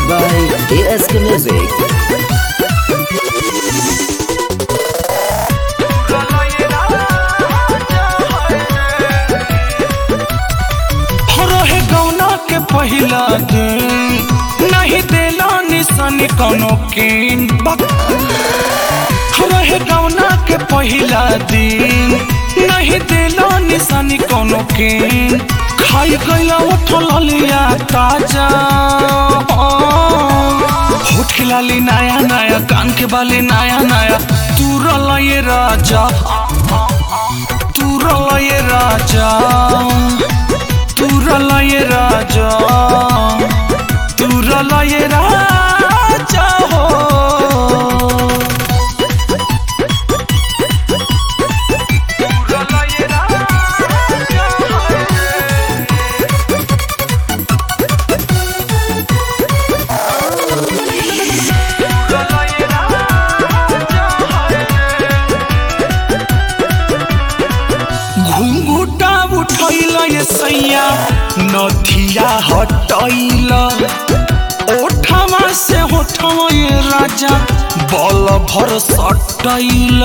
by ASK Music. रहे गौना के पहिला दिन नहीं देला निशानी कोनो किन बक रहे गौना के पहिला दिन नहीं देला निशानी कोनो किन खाई गईला उठल लिया ताजा होठ के लाली नया नया कान के बाली नया नया तू रला ये राजा तू रला ये राजा तुरला ये राजा तुरला ये राजा हो तुरला ये राजा तुरला ये राजा घुंघुटा उठैल ये सैया नथिया हटैल ओठमा से होठमा ये राजा बल भर सटैल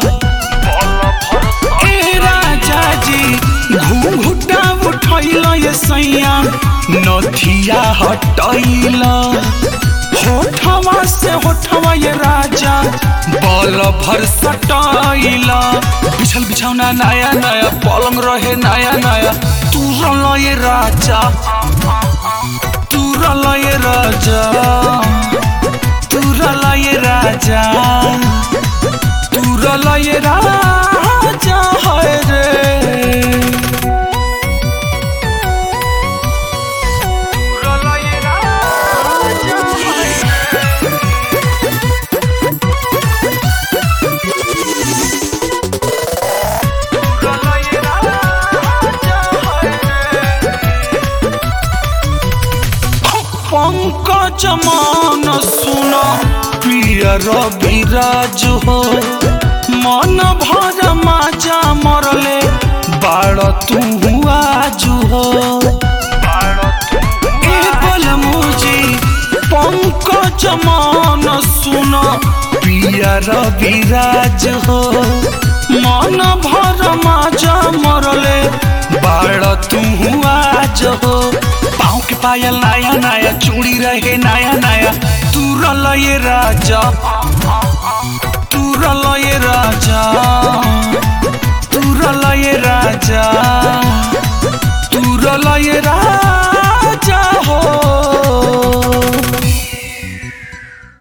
ए राजा जी घुंघुटा उठैल ये सैया नथिया हटैल होठवा से होठवा ये राजा बल भर सटाइला बिछल बिछौना नया नया पलंग रहे नया नया तू रल ये राजा तू रल ये राजा तू रल ये राजा तू रल ये राजा है रे पंकज मान सुन प्रिय रविराज हो मन भर माजा मरले बाड़ तू आज हो ए बलमुजी पंकज मान सुन प्रिय रविराज हो मन भर माजा मरले बाड़ तू आज हो पाँव के पायल नया नया चूड़ी रहे नया नया तू रल ये राजा तू रल ये राजा तू रल ये राजा तू रल ये राजा